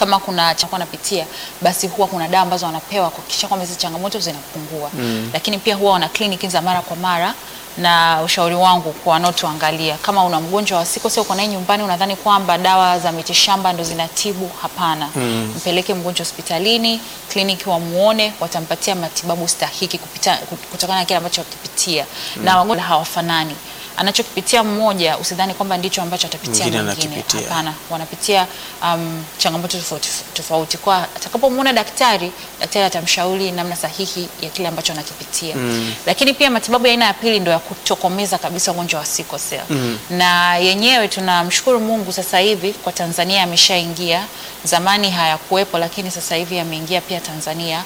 kama kuna chakula anapitia, basi huwa kuna dawa ambazo wanapewa kuhakikisha kwamba hizi changamoto zinapungua. Lakini pia huwa wana kliniki za mara kwa mara na ushauri wangu kwa wanaotuangalia, kama una mgonjwa wa sickle cell uko naye nyumbani, unadhani kwamba dawa za mitishamba ndo zinatibu, hapana. Mpeleke mgonjwa hospitalini, kliniki wamuone, watampatia matibabu stahiki kupita, kutokana na kile ambacho akipitia, na wagonjwa hawafanani. Anachokipitia mmoja usidhani kwamba ndicho ambacho atapitia Mwingine mwingine, anakipitia. hapana. Wanapitia um, changamoto tofauti tofauti. Kwa atakapomwona daktari, daktari atamshauri namna sahihi ya kile ambacho anakipitia. Lakini pia matibabu ya aina ya pili ndio ya kutokomeza kabisa ugonjwa wa sickle cell. Na yenyewe tunamshukuru Mungu sasa hivi kwa Tanzania yameshaingia. Zamani hayakuwepo, lakini sasa hivi yameingia pia Tanzania.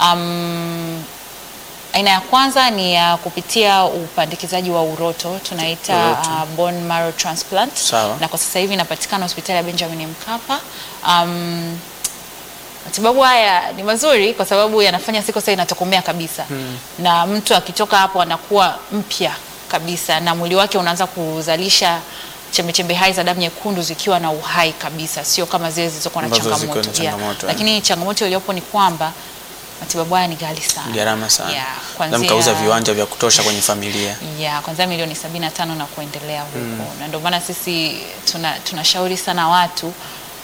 Um, Aina ya kwanza ni ya kupitia upandikizaji wa uroto tunaita Uroto. uh, bone marrow transplant Sawa. na kwa sasa hivi inapatikana hospitali ya Benjamin Mkapa. Um, matibabu haya ni mazuri kwa sababu yanafanya sickle cell inatokomea kabisa na mtu akitoka hapo anakuwa mpya kabisa na mwili wake unaanza kuzalisha chembechembe hai za damu nyekundu zikiwa na uhai kabisa, sio kama zile zilizokuwa na Ambazo ziko na changamoto. Yeah. changamoto, eh. Lakini changamoto iliyopo ni kwamba matibabu haya ni ghali sana, Gharama sana. Yeah, Na kuanzia- mkauza viwanja vya kutosha kwenye familia. ya kwanzia milioni sabini na tano na kuendelea huko na ndio maana sisi tuna tunashauri sana watu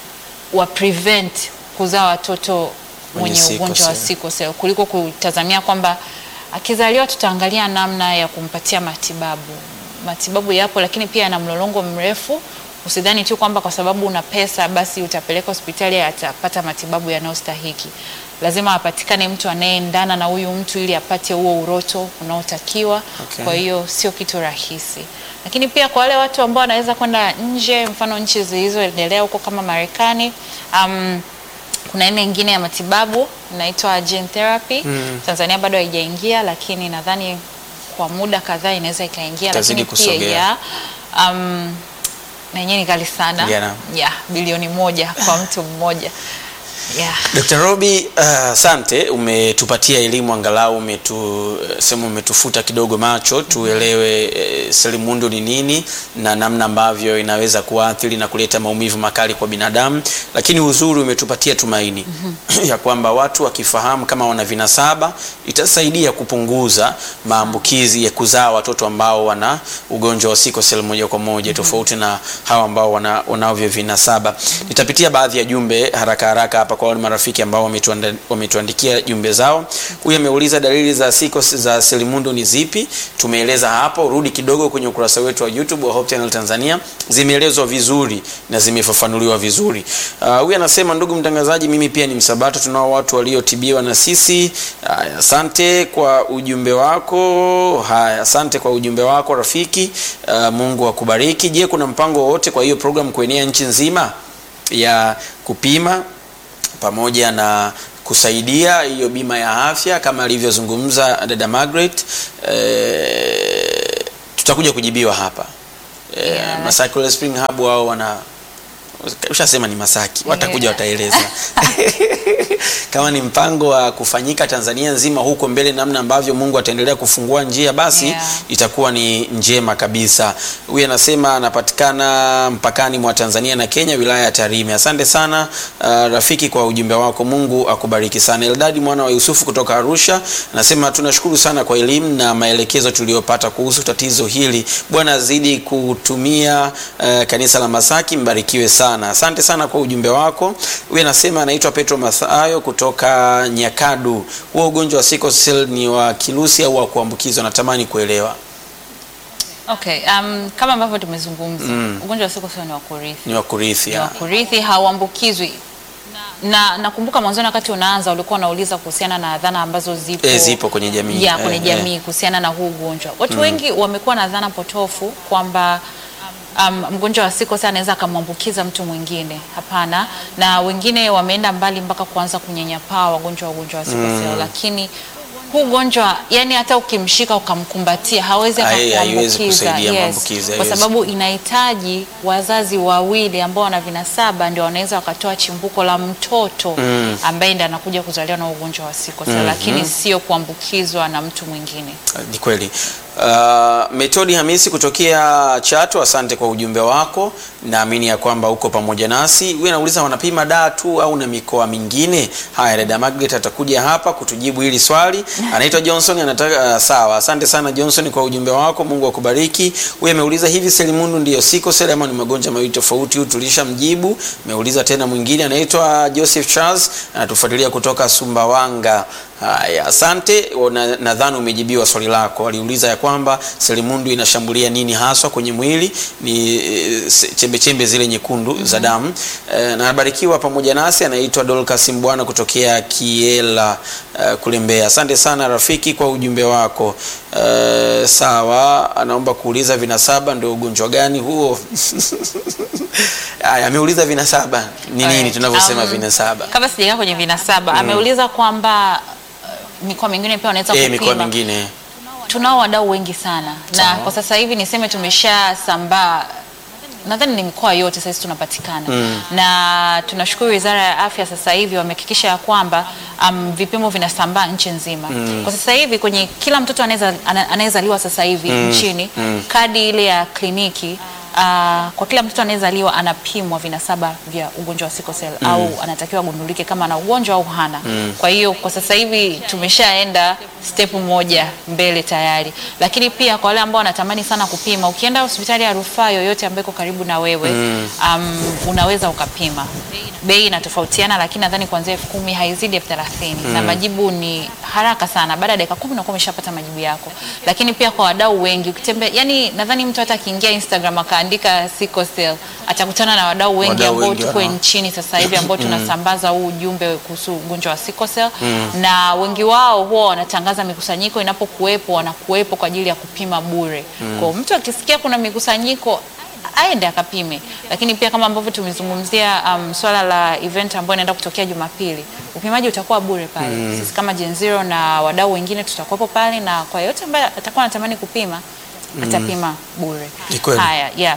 wa prevent kuzaa watoto Mwenye mwenye sickle ugonjwa wa cell. sickle cell kuliko kutazamia kwamba akizaliwa tutaangalia namna ya kumpatia matibabu. Matibabu yapo, lakini pia yana mlolongo mrefu. Usidhani tu kwamba kwa sababu una pesa basi utapeleka hospitali atapata matibabu yanayostahiki. Lazima apatikane mtu anayeendana na huyu mtu ili apate huo uroto unaotakiwa. Okay. Kwa hiyo sio kitu rahisi, lakini pia kwa wale watu ambao wanaweza kwenda nje, mfano nchi zilizoendelea huko kama Marekani, um, kuna aina nyingine ya matibabu inaitwa gene therapy. Tanzania bado haijaingia, lakini nadhani kwa muda kadhaa inaweza ikaingia, Itazidi lakini pia kusogea. ya um, na yenyewe ni ghali sana Yeah. ya bilioni moja kwa mtu mmoja yeah. Dr. Robi, uh, asante umetupatia elimu angalau umetu sema umetufuta kidogo macho tuelewe eh, selimundu ni nini na namna ambavyo inaweza kuathiri na kuleta maumivu makali kwa binadamu, lakini uzuri umetupatia tumaini ya kwamba watu wakifahamu kama wana vinasaba itasaidia kupunguza maambukizi ya kuzaa watoto ambao wana ugonjwa wa sickle cell moja kwa moja tofauti na hawa ambao wana, wanavyo vinasaba. Nitapitia baadhi ya jumbe haraka haraka hapa kwa wale marafiki ambao wametuanda- wametuandikia jumbe zao. Huyu ameuliza dalili za sickle za selimundu ni zipi? Tumeeleza hapo, rudi kidogo kwenye ukurasa wetu wa YouTube wa Hope Channel Tanzania, zimeelezwa vizuri na zimefafanuliwa vizuri. Ah, Huyu anasema ndugu mtangazaji, mimi pia ni msabato, tunao watu waliotibiwa na sisi. Haya, asante kwa ujumbe wako. Haya, asante kwa ujumbe wako rafiki. Ah, Mungu akubariki. Je, kuna mpango wowote kwa hiyo program kuenea nchi nzima ya kupima pamoja na kusaidia hiyo bima ya afya kama alivyozungumza dada Margaret. E, tutakuja kujibiwa hapa e, Yeah. Masaki Royal Spring Hub wao wana ushasema ni Masaki, watakuja Yeah. wataeleza kama ni mpango wa kufanyika Tanzania nzima huko mbele, namna ambavyo Mungu ataendelea kufungua njia, basi Yeah. itakuwa ni njema kabisa. Huyu anasema anapatikana mpakani mwa Tanzania na Kenya, wilaya ya Tarime. Asante sana uh, rafiki kwa ujumbe wako, Mungu akubariki sana. Eldadi mwana wa Yusufu kutoka Arusha anasema tunashukuru sana kwa elimu na maelekezo tuliyopata kuhusu tatizo hili. Bwana azidi kutumia uh, kanisa la Masaki, mbarikiwe sana. Asante sana kwa ujumbe wako. Huyu anasema anaitwa Petro Mathayo kutoka Nyakadu. Huo ugonjwa wa sickle cell ni wa kirusi au wa kuambukizwa? Natamani kuelewa. Okay, um, kama ambavyo tumezungumza ugonjwa wa sickle cell ni wa kurithi. Ni wa kurithi. Ni wa ya. kurithi, hauambukizwi. Na nakumbuka mwanzoni wakati unaanza ulikuwa unauliza kuhusiana na dhana ambazo zipo, Eh, zipo kwenye jamii. ya kwenye Eh, jamii kuhusiana na huu ugonjwa. Watu wengi wamekuwa na dhana potofu kwamba um, mgonjwa wa sickle cell anaweza akamwambukiza mtu mwingine. Hapana, na wengine wameenda mbali mpaka kuanza kunyanyapaa wagonjwa wa ugonjwa wa sickle cell, lakini huu ugonjwa yani hata ukimshika ukamkumbatia hawezi Hai- haiwezi akakuambukiza. kusaidia Yes, maambukizi, kwa haiwezi. sababu inahitaji wazazi wawili ambao wana vinasaba ndio wanaweza wakatoa chimbuko la mtoto ambaye ndiye anakuja kuzaliwa na ugonjwa wa sickle cell, lakini sio kuambukizwa na mtu mwingine. Ni kweli. Uh, Metodi Hamisi kutokea Chato, asante kwa ujumbe wako. Naamini ya kwamba uko pamoja nasi. Wewe nauliza wanapima daa tu au na mikoa mingine? Haya, dada Margaret atakuja hapa kutujibu hili swali. Anaitwa Johnson anataka uh, sawa. Asante sana Johnson kwa ujumbe wako. Mungu akubariki. Wewe ameuliza hivi selimundu ndiyo siko seli ama ni magonjwa mawili tofauti? Huyu tulishamjibu. Ameuliza tena mwingine anaitwa Joseph Charles anatufuatilia kutoka Sumbawanga. Haya, asante. Na- Nadhani umejibiwa swali lako. Aliuliza ya kwamba selimundu inashambulia nini haswa kwenye mwili, ni eh, se- chembechembe zile nyekundu za damu. Eh, na anabarikiwa pamoja nasi, anaitwa Dorcas Mbwana kutokea Kiela eh, kule Mbeya. Asante sana rafiki kwa ujumbe wako. Eh, sawa, anaomba kuuliza vinasaba ndio ugonjwa gani huo? Haya, ameuliza vinasaba ni nini Alright. tunavyosema Um, vinasaba. Kabla sijaingia kwenye vinasaba, ameuliza kwamba uh, mikoa mingine pia wanaweza Eh, kupima. mikoa mingine Tunao wadau wengi sana na Sawa. kwa sasa hivi niseme tumeshasambaa nadhani ni mikoa yote sasa tunapatikana na tunashukuru Wizara ya Afya sasa hivi wamehakikisha ya kwamba um, vipimo vinasambaa nchi nzima. Kwa sasa hivi kwenye kila mtoto anaweza ana- anayezaliwa sasa hivi nchini kadi ile ya kliniki uh, kwa kila mtoto anayezaliwa anapimwa vinasaba vya ugonjwa wa sickle cell au anatakiwa agundulike kama ana ugonjwa au hana. Kwa hiyo kwa sasa hivi tumeshaenda step moja mbele tayari, lakini pia kwa wale ambao wanatamani sana kupima, ukienda hospitali ya rufaa yoyote ambayo iko karibu na wewe um, unaweza ukapima. Bei inatofautiana, lakini nadhani kuanzia elfu kumi haizidi elfu thelathini na majibu ni haraka sana. Baada ya dakika kumi unakuwa umeshapata majibu yako. Lakini pia kwa wadau wengi ukitembea, yani nadhani mtu hata akiingia Instagram akaandika sickle cell atakutana na wadau wengi Wadau ambao wengi, tuko aha. nchini sasa hivi ambao tunasambaza huu ujumbe kuhusu ugonjwa wa sickle cell na wengi wao huwa wanatangaza mikusanyiko inapokuwepo, wanakuwepo kwa ajili ya kupima bure. Kwa hiyo mtu akisikia kuna mikusanyiko aende akapime, lakini pia kama ambavyo tumezungumzia um, swala la event ambayo inaenda kutokea Jumapili, upimaji utakuwa bure pale. Sisi kama Gen Zero na wadau wengine tutakuwepo pale, na kwa yote ambaye atakuwa anatamani kupima atapima bure. Ni kweli. Haya, yeah.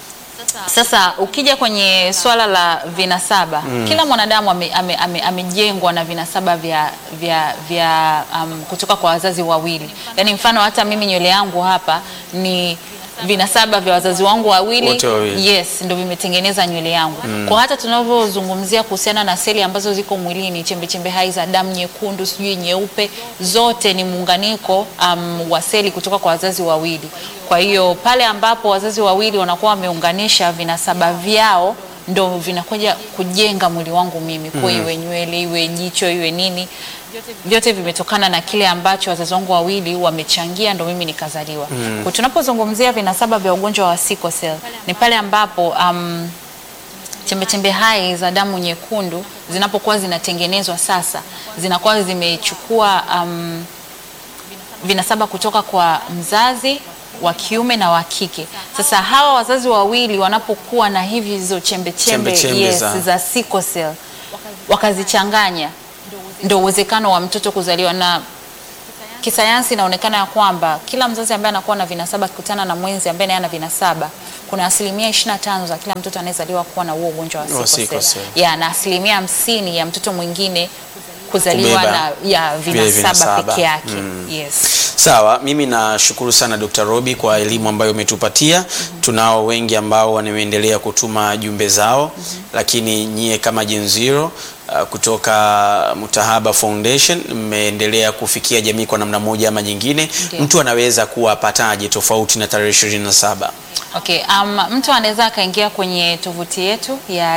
Sasa ukija kwenye swala la vinasaba kila mwanadamu amejengwa ame, ame, amejengwa na vinasaba vya, vya, vya um, kutoka kwa wazazi wawili. Yaani mfano hata mimi nywele yangu hapa ni vinasaba vya wazazi wangu wawili, Wote wawili. yes, ndio vimetengeneza nywele yangu. Kwa hata tunavyozungumzia kuhusiana na seli ambazo ziko mwilini, chembe chembe hai za damu nyekundu, sijui nyeupe, zote ni muunganiko um, wa seli kutoka kwa wazazi wawili. Kwa hiyo pale ambapo wazazi wawili wanakuwa wameunganisha vinasaba vyao ndo vinakuja kujenga mwili wangu mimi, kwa iwe nywele, iwe jicho, iwe nini, vyote vimetokana na kile ambacho wazazi wangu wawili wamechangia, ndo mimi nikazaliwa. Kwa tunapozungumzia vinasaba vya ugonjwa wa sickle cell ni pale ambapo um, chembechembe hai za damu nyekundu zinapokuwa zinatengenezwa sasa zinakuwa zimechukua um, vinasaba kutoka kwa mzazi wa kiume na wa kike. Sasa hawa wazazi wawili wanapokuwa na hivi hizo chembe chembe Chembe-chembe yes, za- za sickle cell wakazichanganya, ndio uwezekano wa mtoto kuzaliwa na kisayansi inaonekana ya kwamba kila mzazi ambaye anakuwa na vinasaba akikutana na mwenzi ambaye naye ana vinasaba, kuna asilimia 25 za kila mtoto anayezaliwa kuwa na huo ugonjwa wa Wa sickle sickle cell. cell. Ya, na asilimia hamsini ya mtoto mwingine kuzaliwa Kubeba na ya vile vinasaba vinasaba. peke yake. Yes. Sawa, mimi nashukuru sana Dr. Robi kwa elimu ambayo umetupatia. Tunao wengi ambao wanaendelea kutuma jumbe zao, lakini nyie kama Gen Zero uh, kutoka Mutahaba Foundation mmeendelea kufikia jamii kwa namna moja ama nyingine. Ndiyo. Mtu anaweza kuwapataje tofauti na tarehe 27? Okay, um, mtu anaweza akaingia kwenye tovuti yetu ya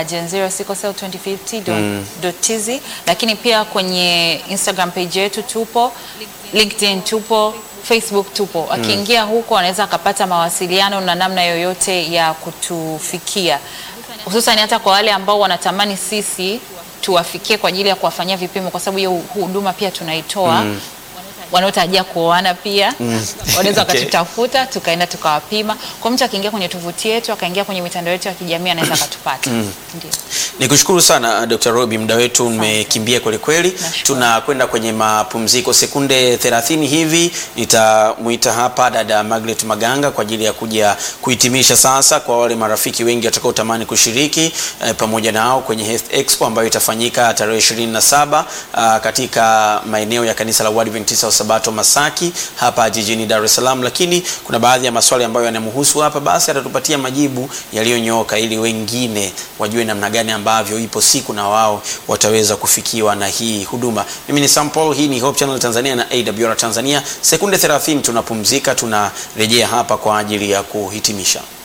gen0sicklecell2050.tz lakini pia kwenye Instagram page yetu tupo, LinkedIn tupo, Facebook tupo. Akiingia huko anaweza akapata mawasiliano na namna yoyote ya kutufikia, hususan hata kwa wale ambao wanatamani sisi tuwafikie kwa ajili ya kuwafanyia vipimo, kwa sababu hiyo huduma pia tunaitoa wanaotarajia kuoana pia wanaweza Okay. wakatutafuta tukaenda tukawapima. Kwa mtu akiingia kwenye tovuti yetu akaingia kwenye mitandao yetu ya kijamii anaweza akatupata. Ndio. Nikushukuru sana Dr. Robi, muda wetu umekimbia kweli kweli. Nashukuru. Tunakwenda kwenye mapumziko sekunde 30 hivi. Nitamuita hapa dada Margaret Maganga kwa ajili ya kuja kuhitimisha sasa, kwa wale marafiki wengi watakaotamani kushiriki eh, pamoja nao kwenye Health Expo ambayo itafanyika tarehe 27 ah, katika maeneo ya kanisa la Waadventista wa Sabato Masaki hapa jijini Dar es Salaam, lakini kuna baadhi ya maswali ambayo yanamhusu hapa, basi atatupatia majibu yaliyonyooka ili wengine wajue namna gani ambavyo ipo siku na wao wataweza kufikiwa na hii huduma. Mimi ni Sam Paul, hii ni Hope Channel Tanzania na AWR Tanzania. Sekunde 30 tunapumzika, tunarejea hapa kwa ajili ya kuhitimisha.